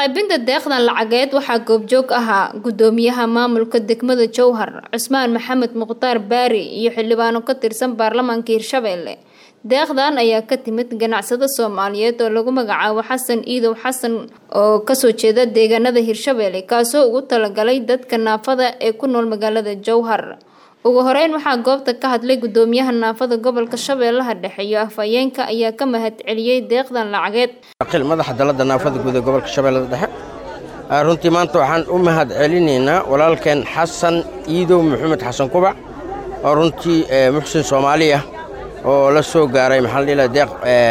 qaybinta deeqdan lacageed waxaa goobjoog ahaa gudoomiyaha maamulka degmada jowhar cusmaan maxamed mukhtaar baari iyo xildhibaano ka tirsan baarlamaanka hirshabelle deeqdan ayaa ka timid ganacsado soomaaliyeed oo lagu magacaabo xasan iidow xasan oo kasoo jeeda deegaanada hirshabelle kaasoo ugu talagalay dadka naafada ee ku nool magaalada jowhar ugu horeyn waxaa goobta ka hadlay gudoomiyaha naafada gobolka shabeellaha dhexe iyo afhayeenka ayaa ka mahad celiyey deeqdan lacageed madaxa dalada naafada guud ee gobolka shabeellada dhexe runtii maanta waxaan u mahad celinaynaa walaalkeen xasan iidow maxamed xasan kubac oo runtii muxsin soomaali ah oo la soo gaaray maxaa la deeq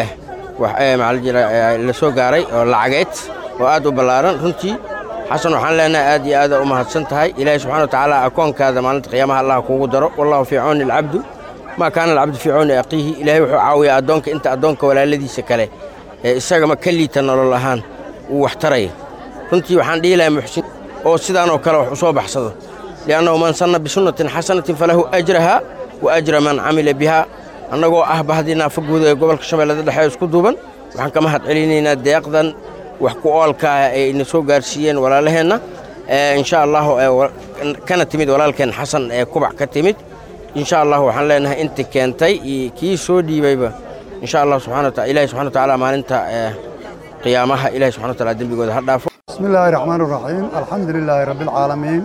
la soo gaaray oo lacageed oo aad u ballaaran runtii xasan waxaan leenahay aad iyo aada u mahadsan tahay ilaahay subxana watacaala akoonkaada maalinta qiyaamaha allah kuugu daro wallahu fii cawni alcabdu maa kaana alcabdu fii cawni aqiihi ilaahay wuxuu caawiyaa addoonka inta addoonka walaaladiisa kale ee isagama ka liita nolol ahaan uu wax taraya runtii waxaan dhihi lahay muxsin oo sidaanoo kale wax u soo baxsado li'annahu man sanna bisunnatin xasanatin falahu ajraha wa ajra man camila bihaa annagoo ah bahdii naafa guud ee gobolka shabeellada dhexe isku duuban waxaan ka mahad celinaynaa deeqdan wax ku oolkaah ay ina soo gaarsiiyeen walaalaheenna insha allahu kana timid walaalkeen xasan ee kubac ka timid insha allahu waxaan leenahay inta keentay iyo kii soo dhiibayba insha allah subxana wataala ilahi subxana watacaala maalinta qiyaamaha ilahi subxana wataala dembigooda ha dhaafo bismi illaahi raxmaan raxiim alxamdu lilaahi rabbi alcaalamiin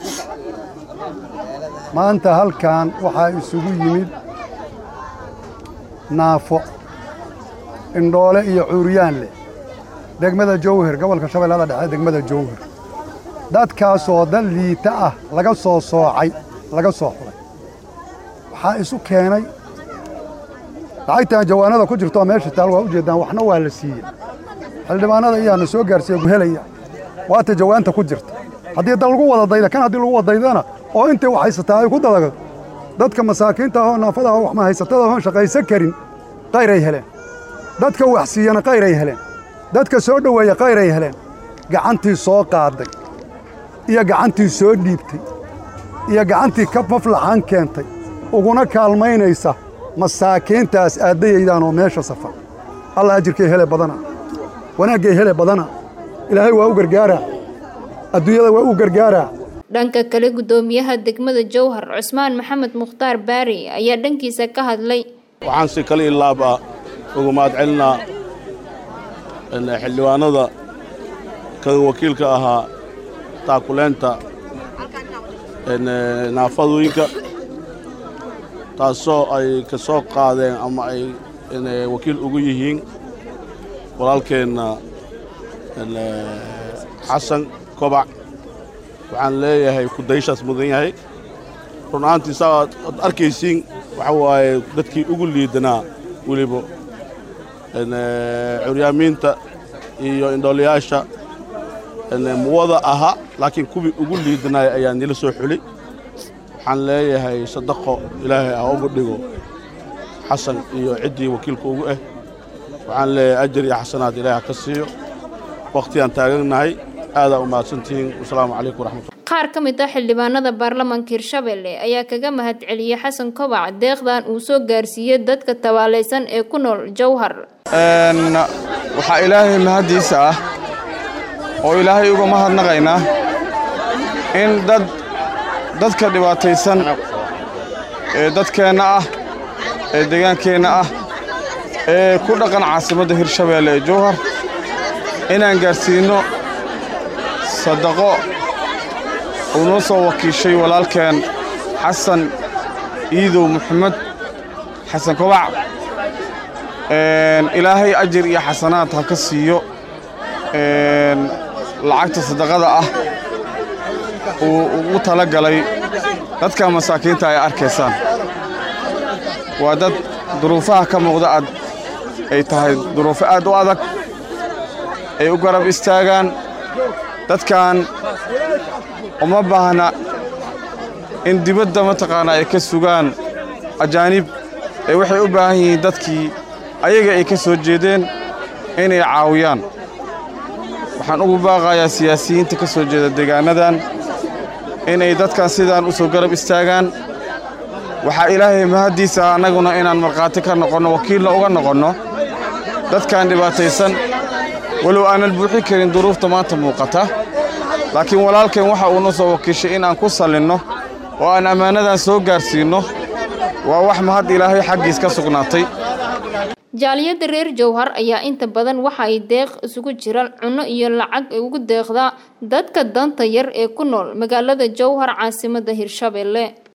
maanta halkan waxaa isugu yimid naafo indhoole iyo cuuryaan leh degmada jowhar gobolka shabeellada dhexe degmada jowhar dadkaasoo dad liita ah laga soo soocay laga soo xulay waxaa isu keenay lacagtan jawaanada ku jirtoo meesha taal waa u jeeddaan waxna waa la siiyey xildhibaanada iyaana soo gaarsiiye guhelaya waata jawaanta ku jirta haddii dal lagu wada dayda kan haddii lagu wada daydana oo intay wax haysataa ay ku dadago dadka masaakiinta ahoo naafada ahoo wax ma haysatada ahoon shaqaysan karin qayray heleen dadka wax siiyana qayray heleen dadka soo dhoweeya qayray heleen gacantii soo qaaday iyo gacantii soo dhiibtay iyo gacantii ka maflaxaan keentay uguna kaalmaynaysa masaakiintaas aaddayaydaan oo meesha safar alla ajirkay hele badana wanaaggay hele badana ilaahay waa u gargaaraa adduunyada waa u gargaaraa dhanka kale gudoomiyaha degmada jowhar cusmaan maxamed mukhtaar baari ayaa dhankiisa ka hadlay waxaan si kale ilaaba ugu mahad celinaa xildhibaanada kaga wakiilka ahaa taakuleenta naafadooyinka taasoo ay ka soo qaadeen ama ay wakiil ugu yihiin walaalkeenna xasan kobac waxaan leeyahay kudayshaas mudan yahay run ahaantii saa ad arkaysiin waxa waaye dadkii ugu liidanaa weliba curyaamiinta iyo indhoolayaasha muwada ahaa laakiin kuwii ugu liidanaya ayaa nila soo xuli waxaan leeyahay sadaqo ilaahay ah ugu dhigo xasan iyo ciddii wakiilka ugu ah waxaan leeyahay ajar iyo xasanaad ilaahay ha ka siiyo wakhtigaan taagannahay aadaa u mahadsantihiin wasalaamu calaykum waraxmatullah qaar ka mid ah xildhibaanada baarlamaanka hirshabelle ayaa kaga mahad celiyey xasan kobac deeqdan uu soo gaarsiiyey dadka tabaalaysan ee ku nool jowhar waxaa ilaahay mahaddiisa ah oo ilaahay uga mahadnaqaynaa in dad dadka dhibaataysan ee dadkeenna ah ee deegaankeenna ah ee ku dhaqan caasimadda hirshabeelle ee jowhar inaan gaarsiinno sadaqo uu noo soo wakiishay walaalkeen xasan iidow maxamed xasan kobac ilaahay ajir iyo xasanaad ha ka siiyo lacagta sadaqada ah uu ugu tala galay dadka masaakiinta ay arkaysaan waa dad duruufaha ka muuqda aad ay tahay duruufo aad u adag ay u garab istaagaan dadkan uma baahna in dibadda mataqaanaa ay ka sugaan ajaanib ee waxay u baahan yihiin dadkii ayaga ay ka soo jeedeen inay caawiyaan waxaan ugu baaqayaa siyaasiyiinta ka soo jeeda deegaannadan inay dadkan sidaan u soo garab istaagaan waxaa ilaahay mahaddiisa annaguna inaan markhaati ka noqonno wakiilna uga noqonno dadkan dhibaataysan walow aanan buuxin karin duruufta maanta muuqata laakiin walaalkeen waxa uuna soo wakiishay in aan ku sallinno oo aan ammaanadan soo gaarsiinno waa wax mahad ilaahay xaggiis ka sugnaatay jaaliyadda reer jowhar ayaa inta badan waxa ay deeq isugu jira cunno iyo lacag ay ugu deeqdaa dadka danta yar ee ku nool magaalada jowhar caasimadda hirshabelle